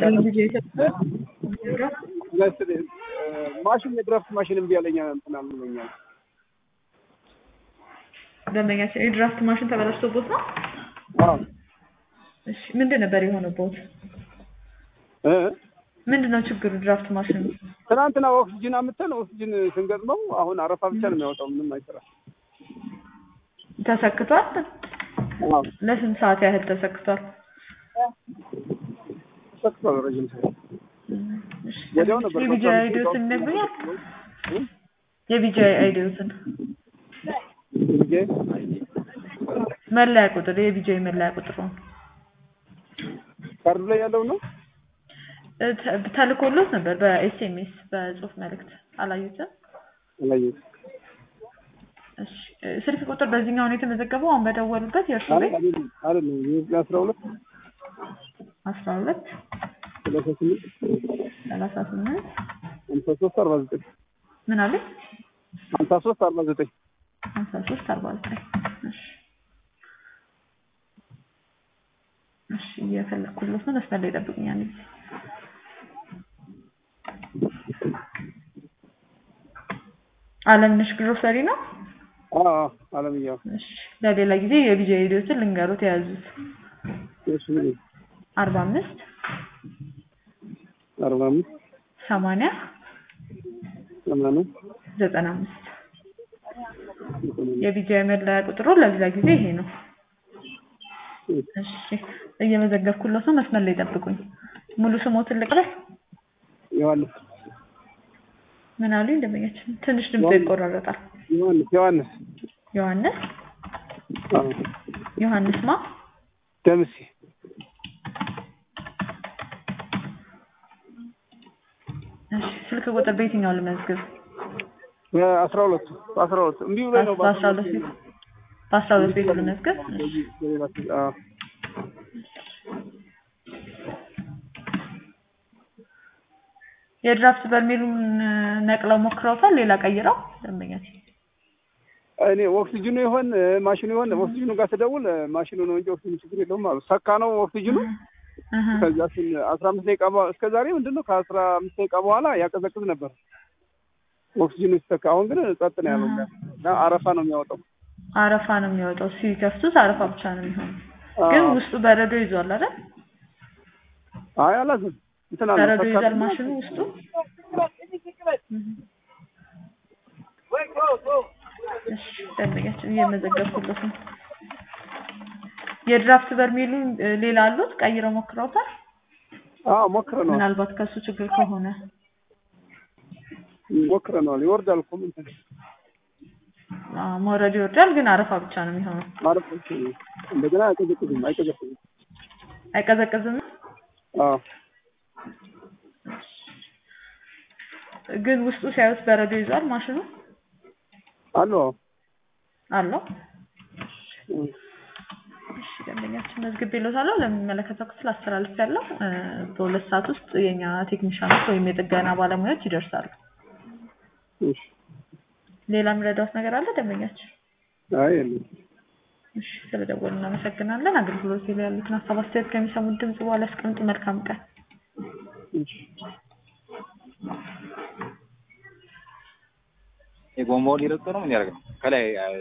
ማሽን የድራፍት ማሽን እምቢ አለኝ እንትን አልለኛል። ደንበኛችን የድራፍት ማሽን ተበላሽቶቦት ነው? አዎ እሺ ምንድን ነበር የሆነቦት? እ ምንድን ነው ችግሩ ድራፍት ማሽኑ? ትናንትና ኦክሲጅን አምጥተን ኦክሲጅን ስንገጥመው አሁን አረፋ ብቻ ነው የሚያወጣው፣ ምንም አይሰራም። ተሰክቷል? አዎ ለስንት ሰዓት ያህል ተሰክቷል? ሰክቷል ረጅም ሰዓት። እሺ፣ ወዲያው ነበር የቢጂአይ በቃ አይዲዎትን ይነግሩኛል? እ? የቢጂአይ አይዲዎትን ልጄ መለያ ቁጥር የቢጂአይ መለያ ቁጥር ነው ካርዱ ላይ ያለው ነው። እ ተ- ተልኮሎት ነበር በኤስኤምኤስ በጽሁፍ መልእክት አላዩትም? አላየሁትም። እሺ እ ስልክ ቁጥር በዚህኛው ነው የተመዘገበው አሁን በደወሉበት የእርሱ ቤት አይደለም አይደለም የኢትዮጵያ አስራ ሁለት አስራ ሁለት ሰላሳ ስምንት ሰላሳ ስምንት ሀምሳ ሶስት አርባ ዘጠኝ ምን አለ ሀምሳ ሶስት አርባ ዘጠኝ ሀምሳ ሶስት አርባ ዘጠኝ እሺ እሺ እየፈለኩለት ነው መስመር ላይ ጠብቁኝ አንድ ጊዜ አለምነሽ ግሮሰሪ ነው አዎ አለምያው እሺ ለሌላ ጊዜ የቢጂ ሬዲዮትን ልንገሩት የያዙት እሺ ምን አርባ አምስት አርባ አምስት ሰማንያ ሰማንያ ዘጠና አምስት የቢጂ መለያ ቁጥሩ ለሌላ ጊዜ ይሄ ነው እሺ እየመዘገብኩለት ነው መስመር ላይ ጠብቁኝ ሙሉ ስሞትን ልቅረስ ዮሐንስ ምን አሉኝ ደንበኛችን ትንሽ ድምፅ ይቆራረጣል ዮሐንስ ዮሐንስ ዮሐንስ አዎ ዮሐንስ ማ ደምሴ እሺ ስልክ ቁጥር በየትኛው ልመዝግብ በአስራ ሁለቱ በአስራ ሁለቱ እምቢ ብሎኝ ነው በአስራ ሁለት ቤት በአስራ ሁለት ቤት ልመዝግብ እሺ በሌላ ስልክ አዎ የድራፍት በርሜሉን ነቅለው ሞክረውታል ሌላ ቀይረው ደንበኛችን እኔ ኦክሲጅኑ ይሆን ማሽኑ ይሆን ኦክሲጅኑ ጋር ስደውል ማሽኑ ነው እንጂ ኦክሲጅኑ ችግር የለውም አሉ። ሰካ ነው ኦክሲጅኑ። እህ ከዛ ስን አስራ አምስት ደቂቃ በ- እስከ ዛሬ ምንድን ነው ከአስራ አምስት ደቂቃ በኋላ ያቀዘቅዝ ነበር ኦክሲጅኑ ሲሰካ። አሁን ግን ጸጥ ነው ያለው እና አረፋ ነው የሚያወጣው። አረፋ ነው የሚወጣው ሲከፍቱት አረፋ ብቻ ነው የሚሆነው አዎ። ግን ውስጡ በረዶ ይዟል አይደል አይ አላዝም እንትን አለ በረዶ ሰካ- ይዟል ማሽኑ ውስጡ እሺ ደንበኛችን እየመዘገብኩለት ነው የድራፍት በርሜሉ እ, ሌላ አሉት ቀይረው ሞክረውታል አዎ ሞክረነዋል ምናልባት ከሱ ችግር ከሆነ ሞክረነዋል። ይወርዳል እኮ ምን እንትን አ፣ መውረድ ይወርዳል ግን አረፋ ብቻ ነው የሚሆነው ማረፍ ነው። እንደገና አይቀዘቅዝም አይቀዘቅዝም። አይቀዘቅዝም አዎ ግን ውስጡ ሲያዩት በረዶ ይዟል ማሽኑ አሉ አዎ አለው እም። እሺ ደንበኛችን መዝግቤልዎታለሁ ለሚመለከተው ክፍል አስተላልፌያለሁ እ፣ በሁለት ሰዓት ውስጥ የኛ ቴክኒሻኖች ወይም የጥገና ባለሙያዎች ይደርሳሉ እሺ ሌላ የምረዳዎት ነገር አለ ደንበኛችን አይ የለም እሺ ስለደወሉ እናመሰግናለን አገልግሎት ላይ ያሉትን ሀሳብ አስተያየት ከሚሰሙት ድምጽ በኋላ ያስቀምጡ መልካም ቀን እሺ የጎማውን ሊረግጡ ነው ምን ያደርግ ነው ከላይ